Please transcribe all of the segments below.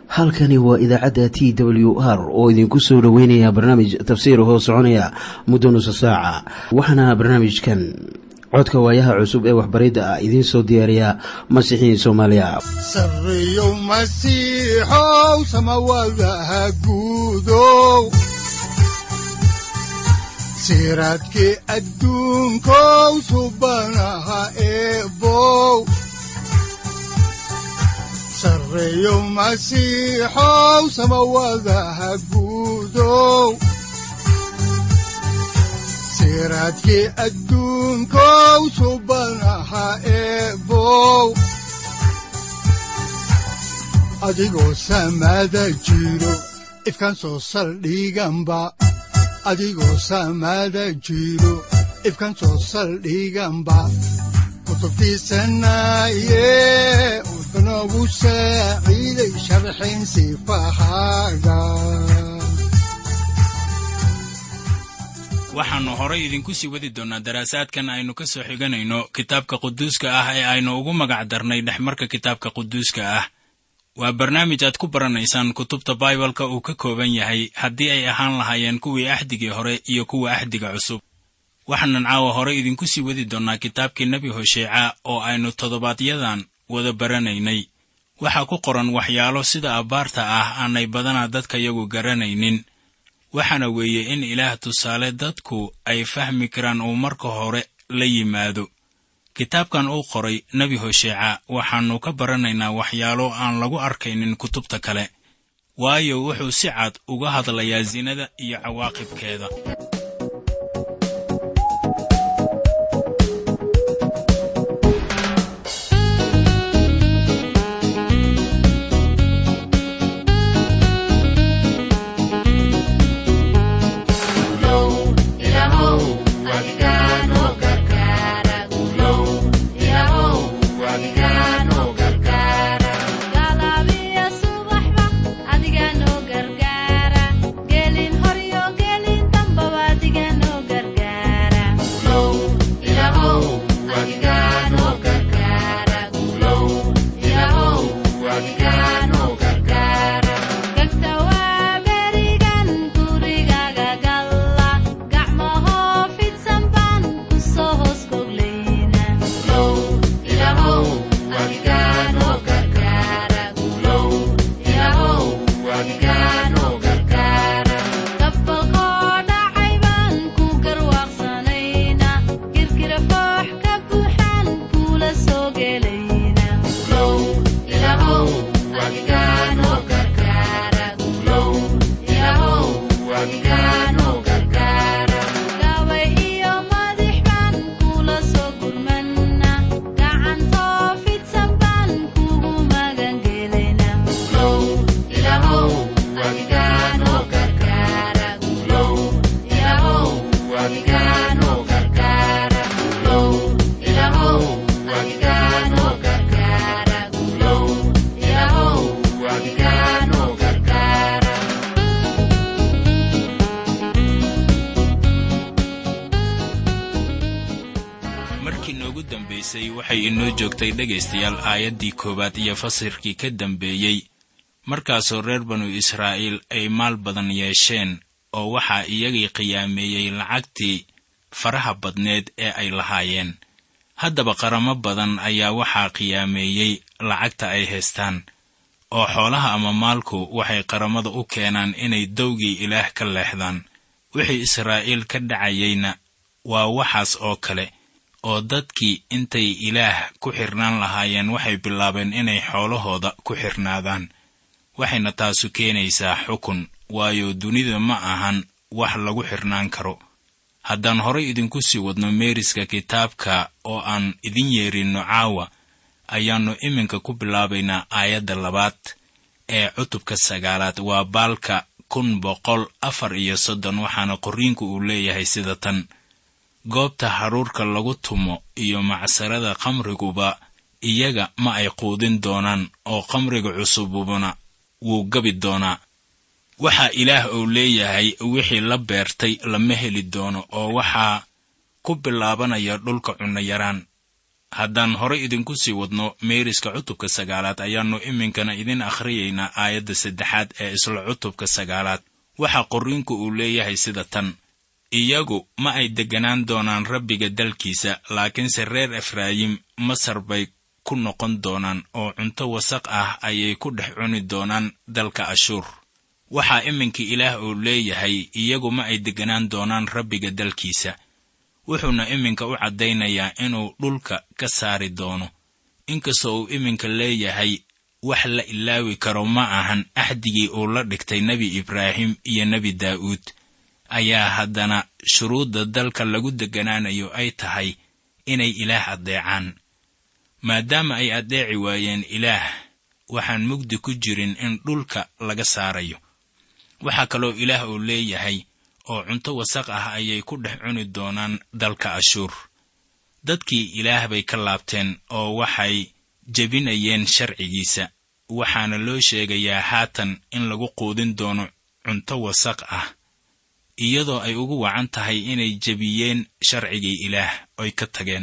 halkani waa idaacadda t w r oo idinku soo dhoweynaya barnaamij tafsiir hoo soconaya muddo nusa saaca waxaana barnaamijkan codka waayaha cusub ee waxbaridda ah idiin soo diyaariya masiixiin soomaaliya sareyow masiixow samawadaha guudow siraadkii adduunkow subanaha eebow sareyow masiixow samawadaha guudow siraadkii adduunkow subanaha eebow adigoo samada jiro ifkan soo saldhiganba adigoo samada jiro ifkan soo saldhiganba kutubtiisanaye udanogu saaciiday sharxin sifahaaga waxaannu horay idinku sii wadi doonnaa daraasaadkan aynu ka soo xiganayno kitaabka quduuska ah ee aynu ugu magac darnay dhexmarka kitaabka quduuska ah waa barnaamij aad ku baranaysaan kutubta baibalka uu ka kooban yahay haddii ay ahaan lahaayeen kuwii axdigii hore iyo kuwa axdiga cusub waxaanan caawa hore idinku sii wadi doonnaa kitaabkii nebi hosheeca oo aynu toddobaadyadan wada baranaynay waxaa ku qoran waxyaalo sida abbaarta ah aanay badanaa dadka yagu garanaynin waxaana weeye in ilaah tusaale dadku ay fahmi karaan uu marka hore la yimaado kitaabkan uu qoray nebi hosheeca waxaannu ka baranaynaa waxyaalo aan lagu arkaynin kutubta kale waayo wuxuu si cad uga hadlayaa sinada iyo cawaaqibkeeda waxay inoo joogtay dhegaystayaal aayaddii koowaad iyo fasirkii ka dambeeyey markaasoo reer banu israa'iil ay maal badan yeesheen oo waxaa iyagii qiyaameeyey lacagtii faraha badneed ee ay lahaayeen haddaba qaramo badan ayaa waxaa qiyaameeyey lacagta ay haystaan oo xoolaha ama maalku waxay qaramada u keenaan inay dowgii ilaah ka leexdaan wixii israa'iil ka dhacayeyna waa waxaas oo kale oo dadkii intay ilaah ku xirnaan lahaayeen waxay bilaabeen inay xoolahooda ku xirnaadaan waxayna taasu keenaysaa xukun waayo dunida ma ahan wax lagu xirnaan karo haddaan horay idinku sii wadno meeriska kitaabka oo aan idin yeerinno caawa ayaannu iminka ku bilaabaynaa aayadda labaad ee cutubka sagaalaad waa baalka kun boqol afar iyo soddon waxaana qorriinku uu leeyahay sida tan goobta haruurka lagu tumo iyo macsarada khamriguba iyaga ma ay quudin doonaan oo khamriga cusububuna wuu gabi doonaa waxaa ilaah uu leeyahay wixii la beertay lama heli doono oo waxaa ku bilaabanaya dhulka cunno yaraan haddaan horay idinku sii wadno meeriska cutubka sagaalaad ayaannu iminkana idin akhriyaynaa aayadda saddexaad ee isla cutubka sagaalaad waxaa qorriinku uu leeyahay sida tan iyagu ma ay degganaan doonaan rabbiga dalkiisa laakiinse reer efraayim masar bay ku noqon doonaan oo cunto wasaq ah ayay ku dhex cuni doonaan dalka ashuur waxaa iminka ilaah uu leeyahay iyagu ma ay degganaan doonaan rabbiga dalkiisa wuxuuna iminka u caddaynayaa inuu dhulka ka saari doono inkastoo uu iminka leeyahay wax la ilaawi karo ma ahan axdigii uu la dhigtay nebi ibraahim iyo nebi daa'uud ayaa haddana shuruudda dalka lagu degganaanayo ay tahay inay ilaah addeecaan maadaama ay addeeci waayeen ilaah waxaan mugdi ku jirin in dhulka laga saarayo waxaa kaloo ilaah uu leeyahay oo cunto wasaq ah ayay ku dhex cuni doonaan dalka ashuur dadkii ilaah bay ka laabteen oo waxay jebinayeen sharcigiisa waxaana loo sheegayaa haatan in lagu quudin doono cunto wasaq ah iyadoo ay ugu wacan tahay inay jebiyeen sharcigii ilaah oy ka tageen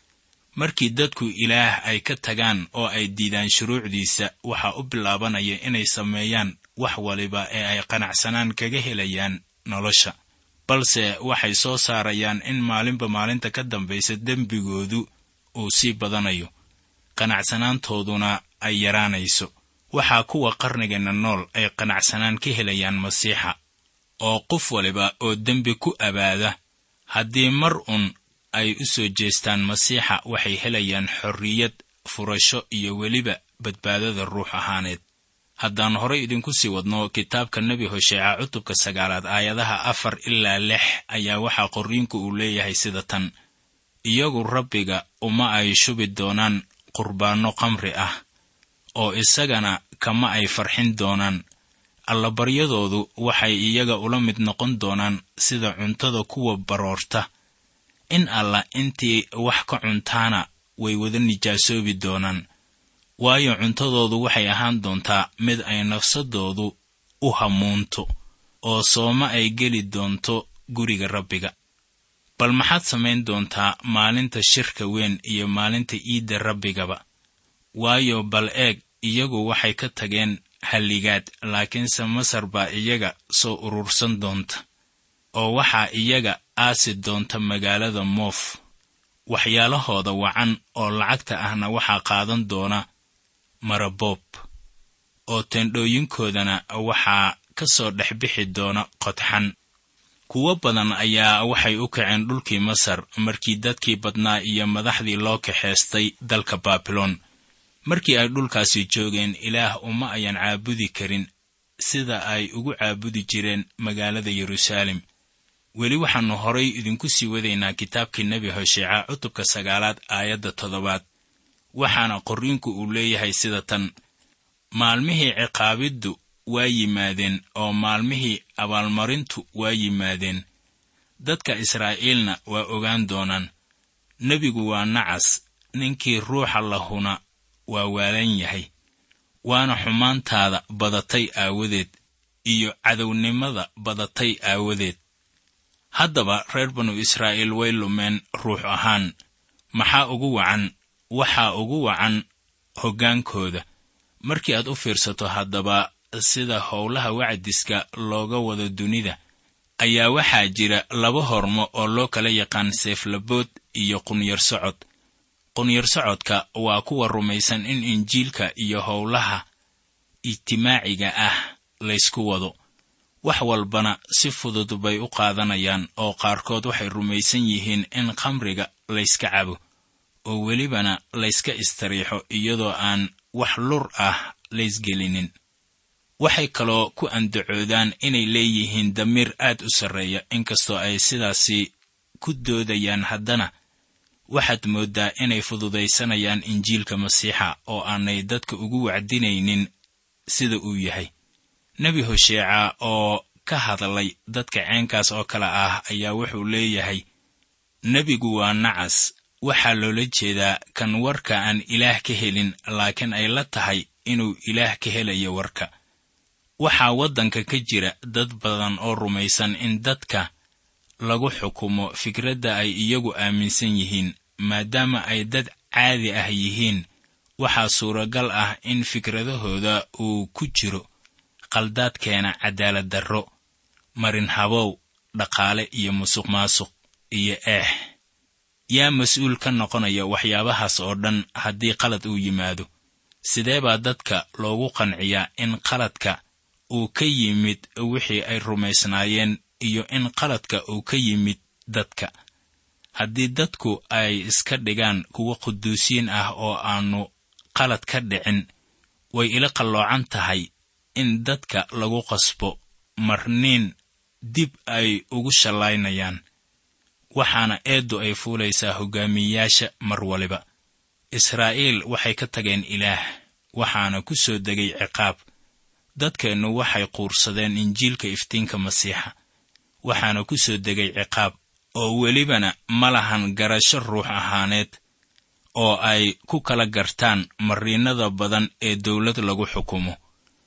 markii dadku ilaah ay ka tagaan oo ay diidaan shuruucdiisa waxaa u bilaabanaya inay sameeyaan wax waliba ee ay qanacsanaan kaga helayaan nolosha balse waxay soo saarayaan in maalinba maalinta ka dambaysa dembigoodu uu sii badanayo qanacsanaantooduna ay yaraanayso waxaa kuwa qarnigeenna nool ay qanacsanaan ka helayaan masiixa oo qof waliba oo dembi ku abaada haddii mar un ay u soo jeestaan masiixa waxay helayaan xorriyad furasho iyo weliba badbaadada ruux ahaaneed haddaan horay idinku sii wadno kitaabka nebi hosheeca cutubka sagaalaad aayadaha afar ilaa lix ayaa waxaa qorriinku uu leeyahay sida tan iyagu rabbiga uma ay shubi doonaan qurbaanno qamri ah oo isagana kama ay farxin doonaan allabaryadoodu waxay iyaga ula mid noqon doonaan sida cuntada kuwa baroorta in alla intii wax ka cuntaana way wada nijaasoobi doonaan waayo cuntadoodu waxay ahaan doontaa mid ay nafsadoodu u hamuunto oo sooma ay geli doonto guriga rabbiga bal maxaad samayn doontaa maalinta shirka weyn iyo maalinta iidda rabbigaba waayo bal eeg iyagu waxay ka tageen halligaad laakiinse masar baa iyaga soo urursan doonta oo waxaa iyaga aasi doonta magaalada moof waxyaalahooda wacan oo lacagta ahna waxaa qaadan doona maraboob oo teendhooyinkoodana waxaa ka soo dhex bixi doona qodxan kuwo badan ayaa waxay u kaceen dhulkii masar markii dadkii badnaa iyo madaxdii loo kaxaystay dalka baabiloon markii ay dhulkaasi joogeen ilaah uma ayan caabudi karin sida ay ugu caabudi jireen magaalada yeruusaalem weli waxaannu horay idinku sii wadaynaa kitaabkii nebi hosheeca cutubka sagaalaad aayadda toddobaad waxaana qorriinku uu leeyahay sida tan maalmihii ciqaabiddu waa yimaadeen oo maalmihii abaalmarintu waa yimaadeen dadka israa'iilna waa ogaan doonaan nebigu waa nacas ninkii ruuxa lahuna waa waalan yahay waana xumaantaada badatay aawadeed iyo cadownimada badatay aawadeed haddaba reer banu israa'iil way lumeen ruux ahaan maxaa ugu wacan waxaa ugu wacan hoggaankooda markii aad u fiirsato haddaba sida howlaha wacdiska looga wado dunida ayaa waxaa jira laba hormo oo loo kala yaqaan seeflabood iyo qunyar socod qunyar socodka waa kuwa rumaysan in injiilka iyo howlaha ijtimaaciga ah laysku wado wax walbana si fudud bay u qaadanayaan oo qaarkood waxay rumaysan yihiin in khamriga layska cabo oo welibana layska istariixo iyadoo aan wax lur ah laysgelinin waxay kaloo ku andacoodaan inay leeyihiin damiir aad u sarreeya inkastoo ay sidaasi ku doodayaan haddana waxaad mooddaa inay fududaysanayaan injiilka masiixa oo aanay dadka ugu wacdinaynin sida uu yahay nebi hosheeca oo ka hadlay dadka ceenkaas oo kale ah ayaa wuxuu leeyahay nebigu waa nacas waxaa loola jeedaa kan warka aan ilaah ka helin laakiin ay la tahay inuu ilaah ka helayo warka waxaa waddanka ka jira dad badan oo rumaysan in dadka lagu xukumo fikradda ay iyagu aaminsan yihiin maadaama ay dad caadi ah yihiin waxaa suuragal ah in fikradahooda uu ku jiro qaldaadkeena cadaalad darro marin habow dhaqaale iyo musuq maasuq iyo eex yaa mas-uul ka noqonaya waxyaabahaas oo dhan haddii qalad uu yimaado sidee baa dadka loogu qanciyaa in qaladka uu ka yimid wixii ay rumaysnaayeen iyo in qaladka uu ka yimid dadka haddii dadku ay iska dhigaan kuwo quduusiin ah oo aannu qalad ka dhicin way ila qalloocan tahay in dadka lagu qasbo marniin dib ay ugu shallaynayaan waxaana eeddu ay fuulaysaa hoggaamiyeyaasha mar waliba israa'iil waxay ka tageen ilaah waxaana ku soo degay ciqaab dadkeennu waxay quursadeen injiilka iftiinka masiixa waxaana ku soo degay ciqaab oo welibana ma lahan garasho ruux ahaaneed oo ay ku kala gartaan mariinada badan ee dawlad lagu xukumo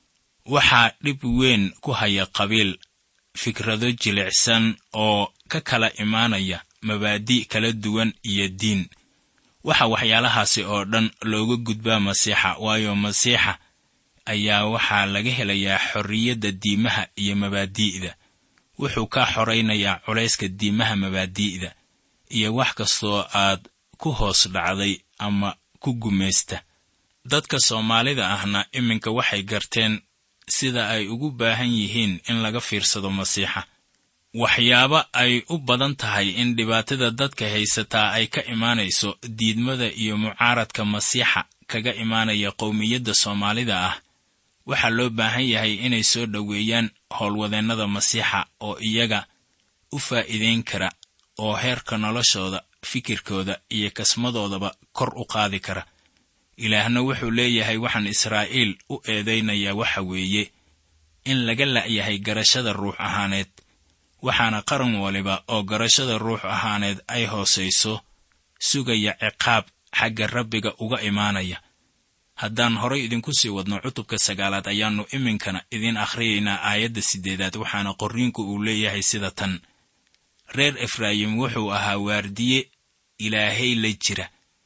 waxaa dhib weyn ku haya qabiil fikrado jilicsan oo ka kala imaanaya mabaadi' kala duwan iyo diin waxa waxyaalahaasi oo dhan looga gudbaa masiixa waayo masiixa ayaa waxaa laga helayaa xorriyadda diimaha iyo mabaadi'da wuxuu kaa xoraynayaa culayska diimaha mabaadi'da iyo wax kastoo aad ku hoos dhacday ama ku gumaysta dadka soomaalida ahna iminka waxay garteen sida ay ugu baahan yihiin in laga fiirsado masiixa waxyaabo ay u badan tahay in dhibaatada dadka haysataa ay ka imaanayso diidmada iyo mucaaradka masiixa kaga imaanaya qowmiyadda soomaalida ah waxaa loo baahan yahay inay soo dhoweeyaan howlwadeennada masiixa oo iyaga u faa'iidayn kara oo heerka noloshooda fikirkooda iyo kasmadoodaba kor u qaadi kara ilaahna wuxuu leeyahay waxaan israa'iil u eedaynayaa waxa weeye in laga la'yahay garashada ruux ahaaneed waxaana qaran waliba oo garashada ruux ahaaneed ay hoosayso sugaya ciqaab xagga rabbiga uga imaanaya haddaan horay idinku sii wadno cutubka sagaalaad ayaannu iminkana idiin akhriyaynaa aayadda siddeedaad waxaana qorriinku uu leeyahay sida tan reer efraayim wuxuu ahaa waardiye ilaahay la jira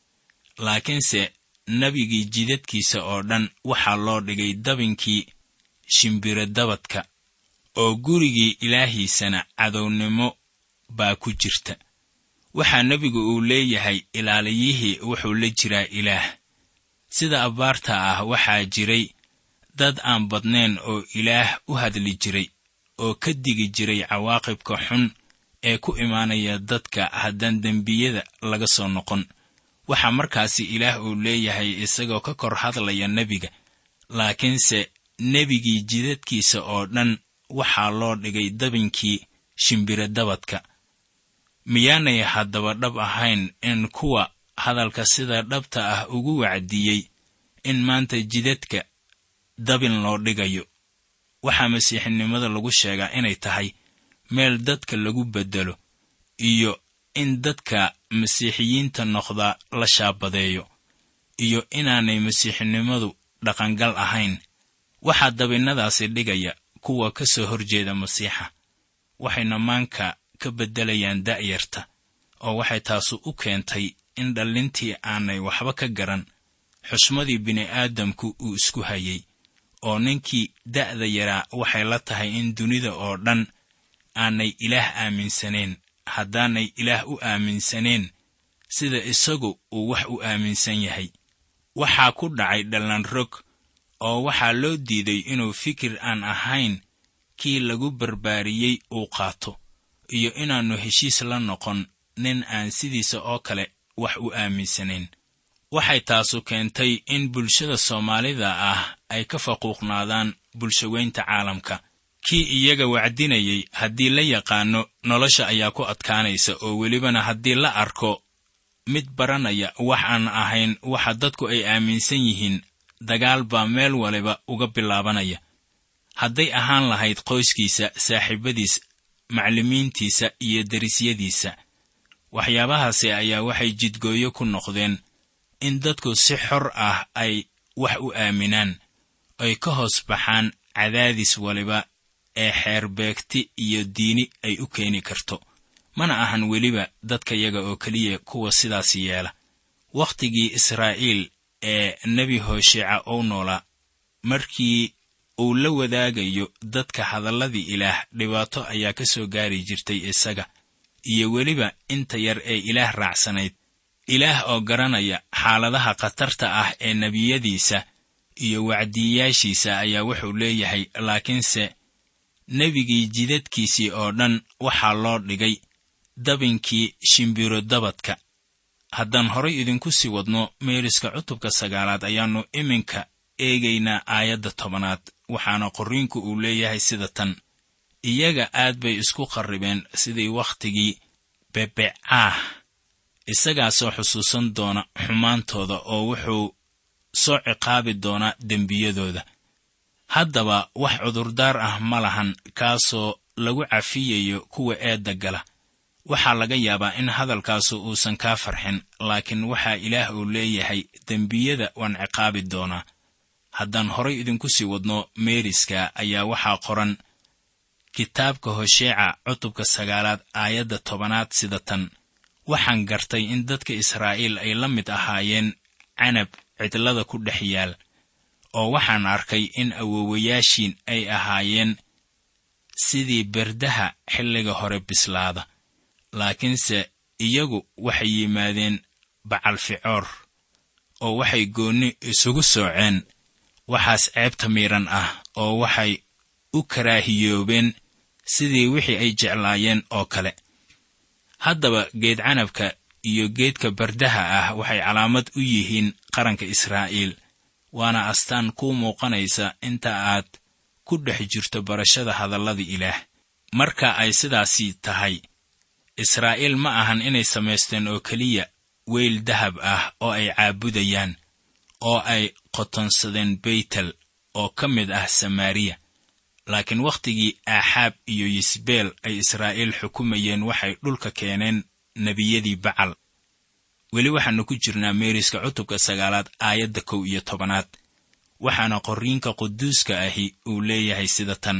laakiinse nebigii jidadkiisa oo dhan waxaa loo dhigay dabinkii shimbiro dabadka oo gurigii ilaahiisana cadownimo baa ku jirta waxaa nebigu uu leeyahay ilaaliyihii wuxuu la jiraa ilaah sida abbaarta ah waxaa jiray dad aan badnayn oo ilaah u hadli jiray oo ka digi jiray cawaaqibka xun ee ku imaanaya dadka haddaan dembiyada laga soo noqon waxaa markaasi ilaah uu leeyahay isagoo ka kor hadlaya nebiga laakiinse nebigii jidadkiisa oo dhan waxaa loo dhigay dabinkii shimbiro dabadka miyaanay haddaba dhab ahayn in kuwa hadalka sida dhabta ah ugu wacdiyey in maanta jidadka dabin loo dhigayo waxaa masiixinimada lagu sheegaa inay tahay meel dadka lagu beddelo iyo in dadka masiixiyiinta noqda la shaabadeeyo iyo inaanay masiixinimadu dhaqangal ahayn waxaa dabinnadaasi dhigaya kuwa ka soo horjeeda masiixa waxayna maanka ka beddelayaan da'yarta oo waxay taasu u keentay in dhallintii aanay waxba ka garan xusmadii bini'aadamku uu isku hayay oo ninkii da'da yaraa waxay la tahay in dunida oo dhan aanay ilaah aaminsaneen haddaanay ilaah u aaminsaneen sida isagu uu wax u aaminsan yahay waxaa ku dhacay dhallanrog oo waxaa loo diiday inuu fikir aan ahayn kii lagu barbaariyey uu qaato iyo inaannu heshiis la noqon nin aan sidiisa oo kale wax u aaminsanayn waxay taasu keentay in bulshada soomaalida ah ay ka faquuqnaadaan bulshaweynta caalamka kii iyaga wacdinayay haddii la yaqaanno nolosha ayaa ku adkaanaysa oo welibana haddii la arko mid baranaya wax aan ahayn waxa dadku ay aaminsan yihiin dagaal baa meel waliba uga bilaabanaya hadday ahaan lahayd qoyskiisa saaxiibadiis macallimiintiisa iyo derisyadiisa waxyaabahaasi ayaa waxay jidgooyo ku noqdeen in dadku si xor ah ay wax u aaminaan ay ka hoos baxaan cadaadis waliba ee xeerbeegti iyo diini ay u keeni karto mana ahan weliba dadkayaga oo keliya kuwa sidaas yeela wakhtigii israa'iil ee nebi hoosheeca ou noolaa markii uu la wadaagayo dadka hadalladii ilaah dhibaato ayaa ka soo gaari jirtay isaga iyo weliba inta yar ee ilaah raacsanayd ilaah oo garanaya xaaladaha khatarta ah ee nebiyadiisa iyo wacdiyayaashiisa ayaa wuxuu leeyahay laakiinse nebigii jidadkiisii oo dhan waxaa loo dhigay dabinkii shimbiro dabadka haddaan horay idinku sii wadno meeriska cutubka sagaalaad ayaannu iminka eegaynaa aayadda tobanaad waxaana qorriinku uu leeyahay sida tan iyaga aad bay isku qarribeen sidii wakhtigii bebecaah isagaa soo xusuusan doona xumaantooda oo wuxuu soo ciqaabi doonaa dembiyadooda haddaba wax cudurdaar ah ma lahan kaasoo lagu cafiyayo kuwa eedda gala waxaa laga yaabaa in hadalkaasu uusan kaa farxin laakiin waxaa ilaah uu leeyahay dembiyada waan ciqaabi doonaa haddaan horay idinku sii wadno meeriska ayaa waxaa qoran kitaabka hosheeca cutubka sagaalaad aayadda tobanaad sida tan waxaan gartay in dadka israa'iil ay la mid ahaayeen canab cidlada ku dhex yaal oo waxaan arkay in awoowayaashiin ay ahaayeen sidii berdaha xilliga hore bislaada laakiinse iyagu waxay yimaadeen bacalficoor oo waxay goonni isugu sooceen waxaas ceebta miidhan ah oo waxay u karaahiyoobeen sidii wixii ay jeclaayeen oo kale haddaba geed canabka iyo geedka bardaha ah waxay calaamad u yihiin qaranka israa'iil waana astaan kuu muuqanaysa inta aad ku dhex jirto barashada hadallada ilaah marka ay sidaasi tahay israa'iil ma ahan inay samaysteen oo keliya weyl dahab ah oo ay caabudayaan oo ay qotonsadeen beytel oo ka mid ah samaariya laakiin wakhtigii aaxaab iyo yisbeel ay israa'iil xukumayeen waxay dhulka keeneen nebiyadii bacal weli waxaannu ku jirnaa meeriska cutubka sagaalaad aayadda kow iyo tobanaad waxaana qorriinka quduuska ahi uu leeyahay sida tan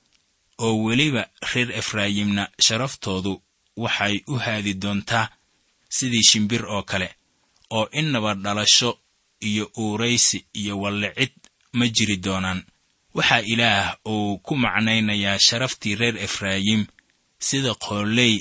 oo weliba reer efraayimna sharaftoodu waxay u haadi doontaa sidii shimbir oo kale oo innaba dhalasho iyo uuraysi iyo wallicid ma jiri doonaan waxaa ilaah uu ku macnaynayaa sharaftii reer efraayim sida qooley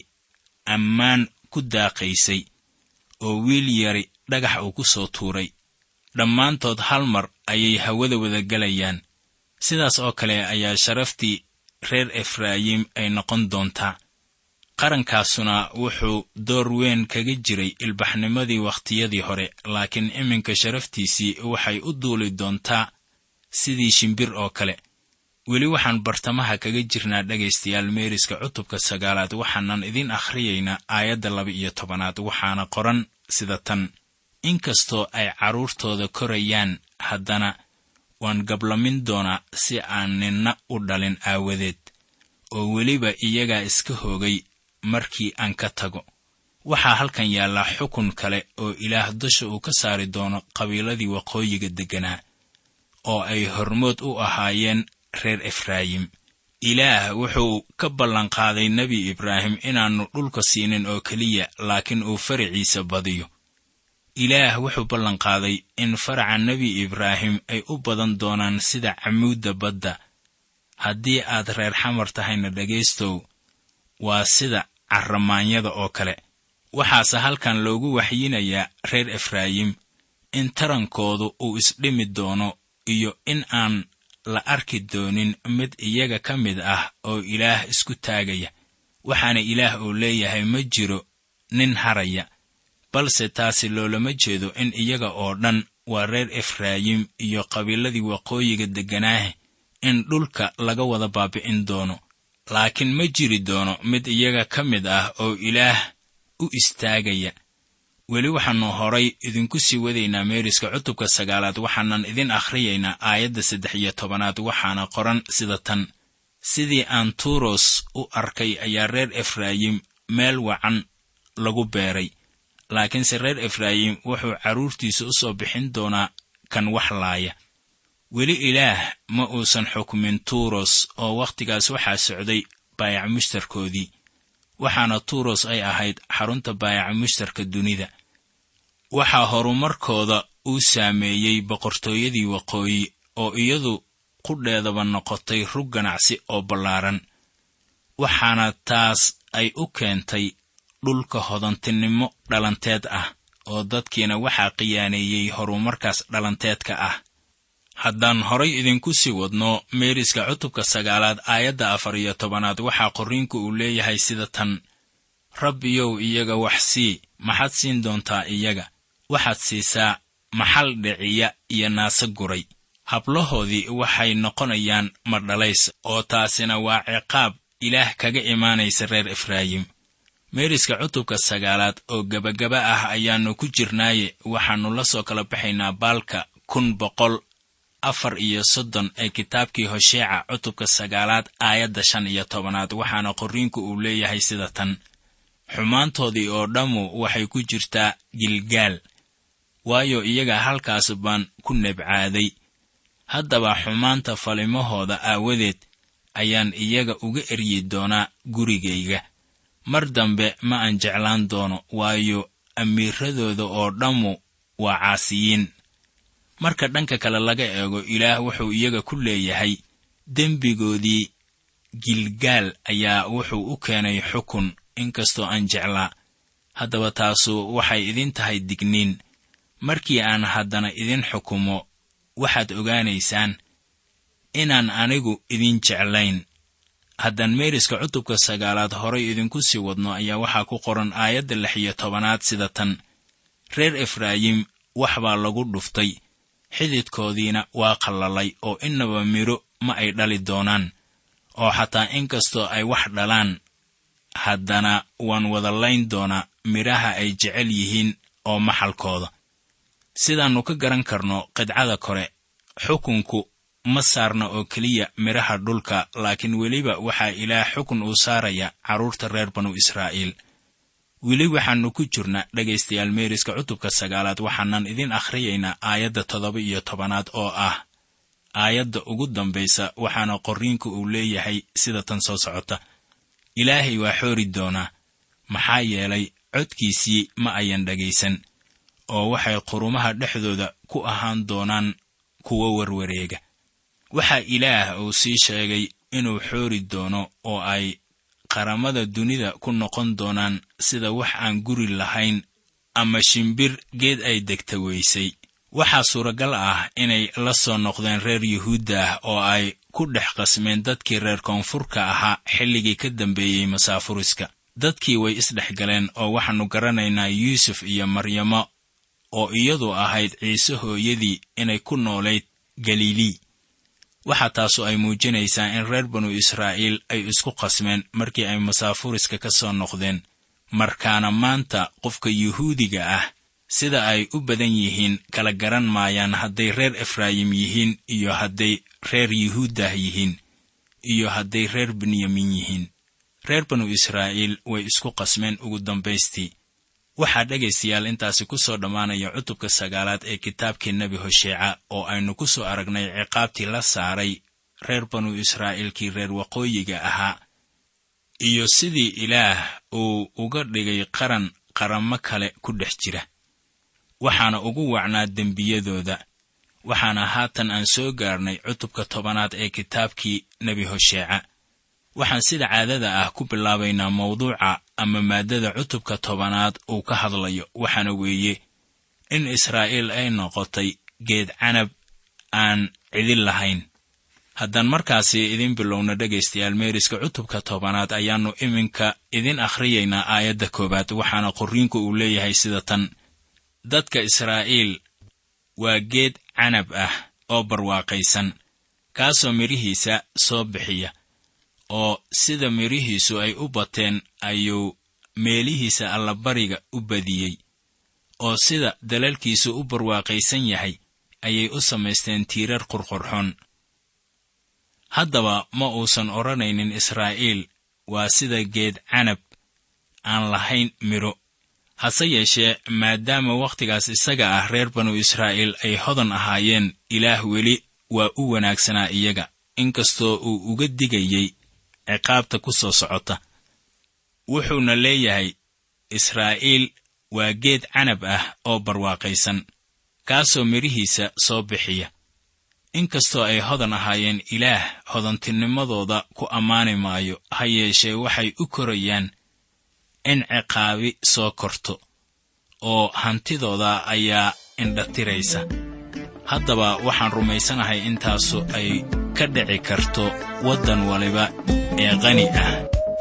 ammaan ku daaqaysay oo wiil yari dhagax uu ku soo tuuray dhammaantood hal mar ayay hawada wada gelayaan sidaas oo kale ayaa sharaftii reer efraayim ay noqon doontaa qarankaasuna wuxuu door weyn kaga jiray ilbaxnimadii wakhtiyadii hore laakiin iminka sharaftiisii waxay u duuli doontaa sidii shimbir oo kale weli waxaan bartamaha kaga jirnaa dhegaystayaal meeriska cutubka sagaalaad waxaanan idiin akhriyaynaa aayadda laba iyo tobanaad waxaana qoran sida tan inkastoo ay carruurtooda korayaan haddana waan gablamin doonaa si aan ninna u dhalin aawadeed oo weliba iyagaa iska hoogay markii aan ka tago waxaa halkan yaallaa xukun kale oo ilaah dusha uu ka saari doono qabiiladii waqooyiga degganaa oo ay hormood u ahaayeen reer efraayim ilaah wuxuu ka ballanqaaday nebi ibraahim inaannu dhulka siinin oo keliya laakiin uu faraciisa badiyo ilaah wuxuu ballanqaaday in faraca nebi ibraahim ay u badan doonaan sida camuudda badda haddii aad reer xamar tahayna dhegaystow waa sida carramaanyada oo kale waxaase halkan loogu waxyinayaa reer efraayim in tarankoodu uu isdhimi doono iyo in aan la arki doonin mid iyaga ka mid ah oo ilaah isku taagaya waxaana ilaah uu leeyahay ma jiro nin haraya balse taasi loolama jeedo in iyaga oo dhan waa reer efraayim iyo qabiiladii waqooyiga degganaahe in dhulka laga wada baabi'in doono laakiin ma jiri doono mid iyaga ka mid ah oo ilaah u istaagaya weli waxaannu horay idinku sii wadaynaa meeriska cutubka sagaalaad waxaanan idin akhriyaynaa aayadda saddex iyo tobanaad waxaana qoran sida tan sidii aan tuuros u arkay ayaa reer efraayim meel wacan lagu beeray laakiinse reer efraayim wuxuu carruurtiisa u soo bixin doonaa kan wax laaya weli ilaah ma uusan xukmin tuuros oo wakhtigaas waxaa socday baayac mushtarkoodii waxaana tuuros ay ahayd xarunta baayaca mushtarka dunida waxaa horumarkooda uu saameeyey boqortooyadii waqooyi oo iyadu qudheedaba noqotay rug ganacsi oo ballaaran waxaana taas ay u keentay dhulka hodantinimo dhalanteed ah oo dadkiina waxaa qiyaaneeyey horumarkaas dhalanteedka ah haddaan horay idinku sii wadno meeriska cutubka sagaalaad aayadda afar iyo tobanaad waxaa qorriinku uu leeyahay sida tan rabbiyow iyaga wax sii maxaad siin doontaa iyaga waxaad siisaa maxal dhiciya iyo naase guray hablahoodii waxay noqonayaan madhalays oo taasina waa ciqaab ilaah kaga imaanaysa reer efraayim meeriska cutubka sagaalaad oo gebagaba ah ayaannu ku jirnaaye waxaannu la soo kala baxaynaa baalka kun boqol afar iyo soddon ee kitaabkii hosheeca cutubka sagaalaad aayadda shan iyo tobanaad waxaana qorriinku uu leeyahay sida tan xumaantoodii oo dhammu waxay ku jirtaa gilgaal waayo iyaga halkaas baan ku nebcaaday haddaba xumaanta falimahooda aawadeed ayaan iyaga uga eryi doonaa gurigayga mar dambe ma aan jeclaan doono waayo amiiradooda oo dhammu waa caasiyiin marka dhanka kale laga eego ilaah wuxuu iyaga ku leeyahay dembigoodii gilgaal ayaa wuxuu u keenay xukun inkastoo aan jeclaa haddaba taasu waxay idin tahay digniin markii aan haddana idin xukumo waxaad ogaanaysaan inaan anigu idin jeclayn haddaan meeriska cutubka sagaalaad horay idinku sii wadno ayaa waxaa ku qoran aayadda lix iyo tobanaad sida tan reer efraayim wax baa lagu dhuftay xididkoodiina waa qallalay oo innaba midho ma ay dhali doonaan oo xataa inkastoo ay wax dhalaan haddana waan wada layn doonaa midhaha ay jecel yihiin oo maxalkooda sidaannu ka garan karno qidcada kore xukunku ma saarna oo keliya midhaha dhulka laakiin weliba waxaa ilaah xukun uu saaraya carruurta reer banu israa'iil weli waxaannu ku jirna dhegaystayaal meeriska cutubka sagaalaad waxaanan idin akhriyaynaa aayadda toddoba iyo tobanaad oo ah aayadda ugu dambaysa waxaana qorriinku uu leeyahay sida tan soo socota ilaahay waa xoori doonaa maxaa yeelay codkiisii ma ayan dhegaysan oo waxay qurumaha dhexdooda ku ahaan doonaan kuwo warwareega waxaa ilaah uu sii sheegay inuu xoori doono oo ay qaramada dunida ku noqon doonaan sida wax aan guri lahayn ama shimbir geed ay degta weysay waxaa suuragal ah inay la soo noqdeen reer yuhuudda ah oo ay ku dhex qasmeen dadkii reer koonfurka ahaa xilligii ka dambeeyey masaafuriska dadkii way isdhex galeen oo waxaannu garanaynaa yuusuf iyo maryamo oo iyadu ahayd ciise hooyadii inay ku noolayd galilii waxaa taasu ay muujinaysaa in reer banu israa'iil ay isku qasmeen markii ay masaafuriska ka soo noqdeen markaana maanta qofka yuhuudiga ah sida ay u badan yihiin kala garan maayaan hadday reer efraayim yihiin iyo hadday reer yuhuuddah yihiin iyo hadday reer benyamin yihiin reer banu israa'iil way isku qasmeen ugu dambaystii waxaa dhegaystayaal intaasi ku soo dhammaanaya cutubka sagaalaad ee kitaabkii nebi hosheeca oo aynu ku soo aragnay ciqaabtii la saaray reer banu israa'iilkii reer waqooyiga ahaa iyo sidii ilaah uu uga dhigay qaran qarammo kale ku dhex jira waxaana ugu wacnaa dembiyadooda waxaana haatan aan soo gaarnay cutubka tobanaad ee kitaabkii nebi hosheeca waxaan sida caadada ah ku bilaabaynaa mawduuca ama maaddada cutubka tobanaad uu ka hadlayo waxaana weeye in israa'iil ay noqotay geed canab aan cidin lahayn haddaan markaasi idin bilowna dhegaystayaal meeriska cutubka tobanaad ayaannu iminka idin akhriyaynaa aayadda koowaad waxaana qorriinku uu leeyahay sida tan dadka israa'iil waa geed canab ah oo barwaaqaysan kaasoo midhihiisa soo bixiya oo sida midhihiisu ay u bateen ayuu meelihiisa allabariga u badiyey oo sida dalalkiisu u barwaaqaysan yahay ayay u samaysteen tiirar qurqurxoon haddaba ma uusan odhanaynin israa'iil waa sida geed canab aan lahayn midho hase yeeshee maadaama wakhtigaas isaga ah reer banu israa'iil ay hodan ahaayeen ilaah weli waa u wanaagsanaa iyaga inkastoo uu uga digayey ciqaabta ku soo socota wuxuuna leeyahay israa'iil waa geed canab ah oo barwaaqaysan kaasoo midhihiisa soo bixiya inkastoo ay hodan ahaayeen ilaah hodantinimadooda ku ammaani maayo ha yeeshee waxay u korayaan in ciqaabi soo korto oo hantidooda ayaa indhatiraysa haddaba waxaan rumaysanahay intaasu ay ka dhici karto waddan waliba ee qani ah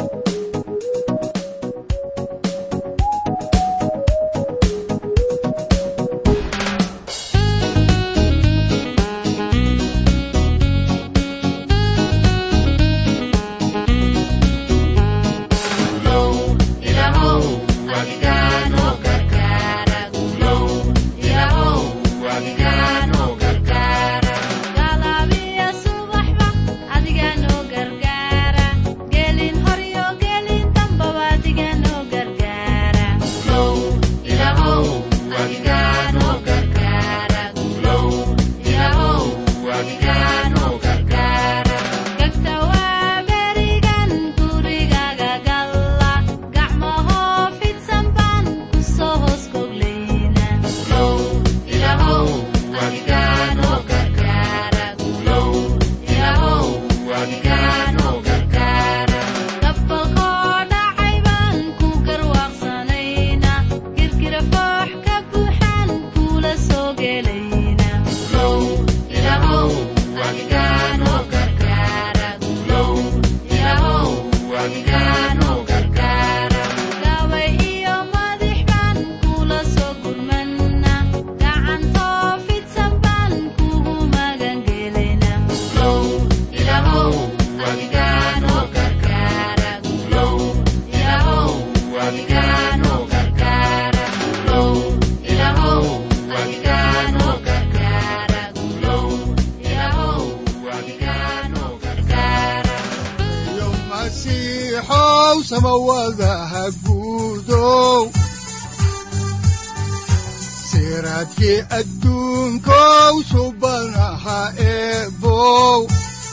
siraadkii adduunkow subanaha eebow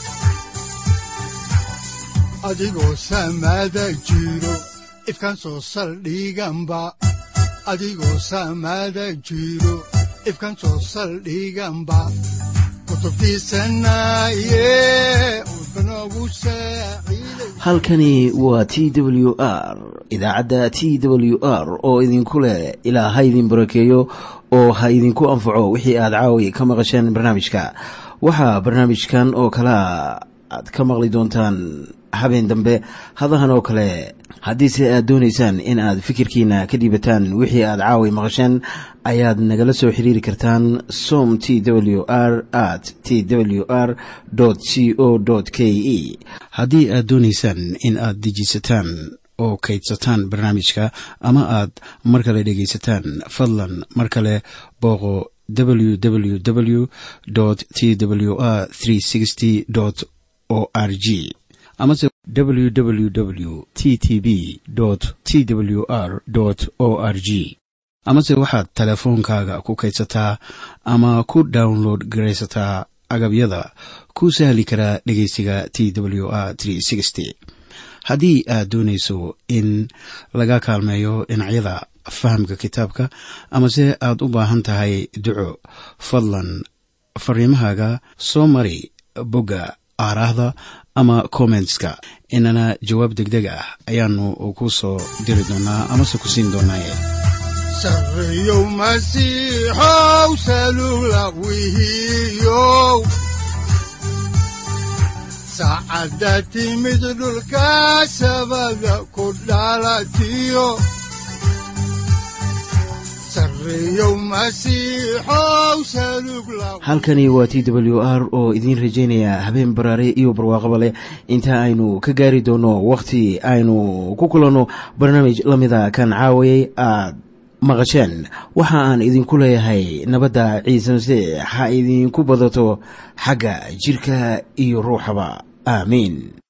adigoo samaada jiro ifkan soo saldhiganba adigoo samaada jiro ifkan soo saldhiganba halkani waa t w r idaacadda t w r oo idinku leh ilaa ha idin barakeeyo oo ha idinku anfaco wixii aad caawi ka maqasheen barnaamijka waxaa barnaamijkan oo kalea aad ka maqli doontaan habeen dambe hadahan oo kale haddiise aad doonaysaan in aad fikirkiina ka dhiibataan wixii aad caawi maqasheen ayaad nagala soo xiriiri kartaan som t w r at t w r c o k e haddii aad doonaysaan in aad dejiisataan oo kaydsataan barnaamijka ama aad mar kale dhegaysataan fadlan mar kale booqo www t w r o r g amase www t t b t w r o r g amase waxaad teleefoonkaaga ku kaydsataa ama ku download garaysataa agabyada ku sahli karaa dhegeysiga t w r haddii aad doonayso in laga kaalmeeyo dhinacyada fahamka kitaabka amase aad u baahan tahay duco fadlan fariimahaaga soo mari bogga aaraahda ama kommentska inana jawaab degdeg ah ayaanu ku soo diri doonaa amase ku siin doonaaye sareyow masiixow salula wihiyow saacadda timid dhulka sabada ku dhalatiyo halkani waa t w r oo idiin rajaynaya habeen baraare iyo barwaaqaba leh inta aynu ka gaari doono wakhti aynu ku kulanno barnaamij la mida kan caawayay aad maqasheen waxa aan idinku leeyahay nabadda ciise masiix ha idinku badato xagga jidhka iyo ruuxaba aamiin